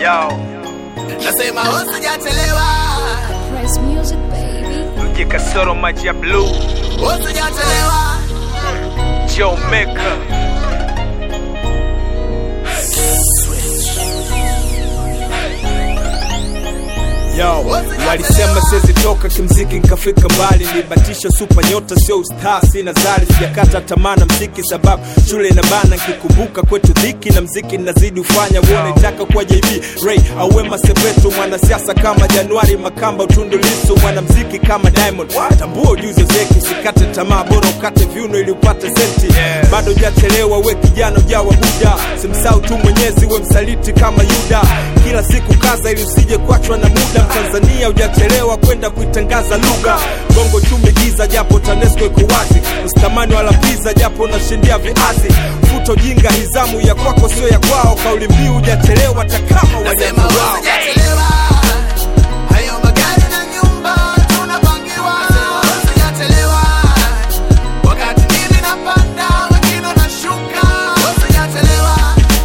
Yo, nasema usijachelewa, Press music, baby. mji kasoro maji ya blue, usijachelewa, Joe Maker. Yo, walisema siwezi toka kimziki nkafika mbali, nibatisha supa nyota sio ustaa, sina zali, sijakata tamaa na mziki sababu shule ina bana, nkikumbuka kwetu dhiki na mziki nazidi ufanya uone taka kuwa JB Ray au Wema Sepetu, mwanasiasa kama Januari Makamba, Utundu Lissu, mwanamziki kama Diamond. Tambua ujuzi zeki, usikate tamaa, bora ukate viuno ili upate senti. Bado hujachelewa, we kijana ujawa buda, simsahau tu Mwenyezi, we msaliti kama Yuda. Kila siku kaza ili usije kuachwa na muda. Mtanzania hujachelewa kwenda kuitangaza lugha. Bongo chumi giza, japo TANESCO iko wazi, usitamani wala pizza, japo unashindia viazi. Futa ujinga, hizamu ya kwako sio ya kwao. Kauli mbiu hujachelewa, hata kama nasema wajaza wao. usijachelewa, hayo magari na nyumba tunapangiwa, usijachelewa, wakati mimi napanda wengine wanashuka, usijachelewa,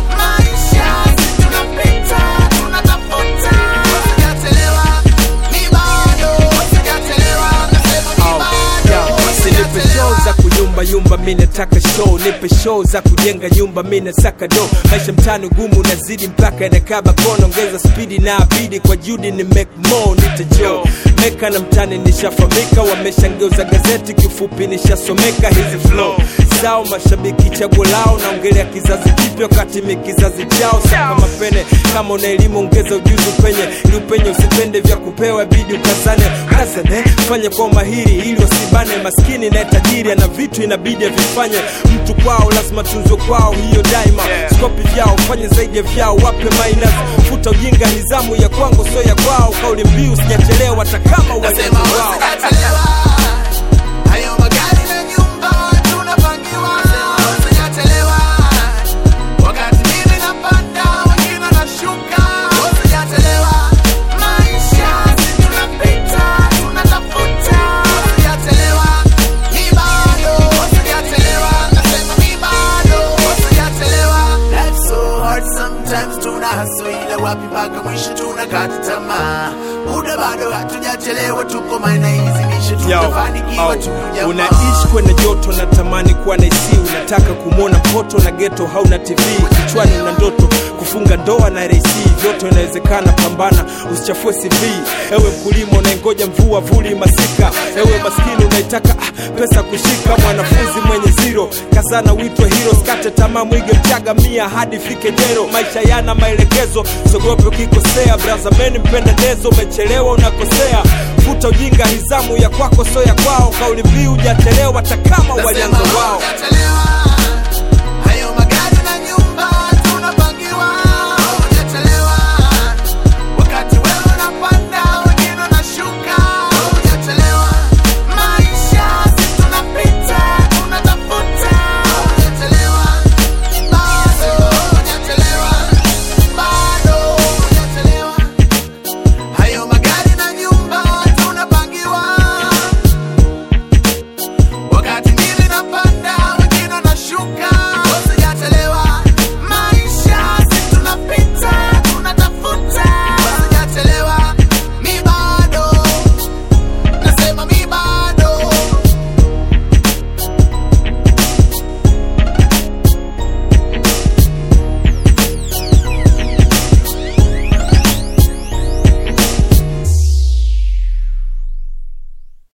maisha si tunapita tunatafuta, usijachelewa, ni bado, usijachelewa, nasema ni bado, Sinipe show za kuyumba yumba, mi nataka show. Nipe show za kujenga nyumba, mi nasaka do. Maisha mtani gumu, nazidi mpaka yanakaba kono. Ongeza spidi na abidi kwa juhudi ni make more, nite Joe meka na mtani nishafamika, wameshangeuza gazeti, kifupi nishasomeka hizi flow zao. Mashabiki chaguo lao, naongelea kizazi kipya, wakati mi kizazi chao. Saka mapene kama una elimu, ongeza ujuzi upenye, ili upenye usipende vya kupewa, bidi ukazane kazane, fanye kwa umahiri ili wasibane. Maskini na tajiri ana vitu inabidi avifanye, mtu kwao lazima tunzwe kwao, hiyo daima. Skopi vyao fanye zaidi ya vyao, wape minus, futa ujinga, nizamu ya kwangu sio ya kwao. Kauli mbiu sijachelewa, hata kama wajaza Nasema wao. usijachelewa, hayo magari na nyumba tunapangiwa, usijachelewa, wakati mimi napanda wengine wanashuka, usijachelewa, maisha si tunapita tunatafuta, usijachelewa, ni bado, usijachelewa, nasema ni bado, usijachelewa. Life's so hard sometimes tuna hustle ila wapi mpaka mwisho tunakata tamaa, muda bado hatujachelewa, tuko maana hizi misho Yo, tutafanikiwa oh, tu jamaa. unaishi kwenye joto natamani kuwa na isi unataka kumwona mpoto na geto hauna tv kichwani una ndoto kufunga ndoa na rc vyote inawezekana pambana usichafue cv ewe mkulima unaengoja mvua vuli masika ewe maskini unaitaka ah, pesa kushika mwanafunzi mwenye ziro kazana uitwe hiro skate tamaa mwige mchaga mia hadi fike jero maisha yana maelekezo sogope ukikosea brazameni mpendenezo umechelewa unakosea futa ujinga hizamu ya kwako sio ya kwao kauli mbiu hujachelewa hata kama walianza Nasema wao hujachelewa,